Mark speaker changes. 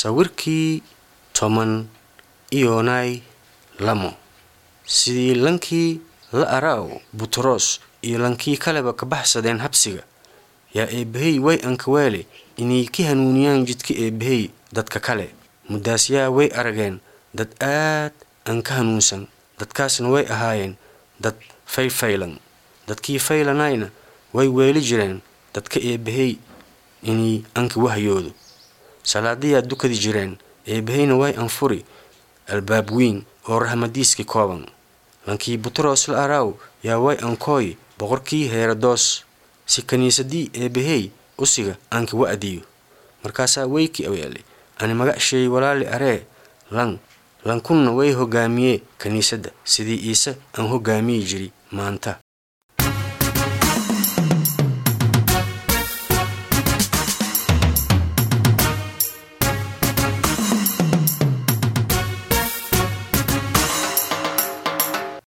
Speaker 1: sawirkii toban iyonay lamo sidii lankii la araaw butros iyo lankii kaleba ka baxsadeen habsiga yaa eebbahey way ankaweele inay ka hanuuniyaan jidka eebbahey dadka kale muddaasyaa way arageen dad aad aan ka hanuunsan dadkaasna way ahaayeen dad faylfaylan dadkii faylanayna way weeli jireen dadka eebbahey inay anka wahyoodo salaadayaa dukadi jireen eebbaheyna way anfuri albaab weyn oo rahmadiiski kooban lankii butros la araaw yaa way ankooy boqorkii heerodoos si kiniisadii eebbahey usiga aanka wa'diyo markaasaa weyki aweele ani magacsheey walaali aree lan lankunna way hogaamiyee kiniisadda sidii iise aan hogaamiyi jiri maanta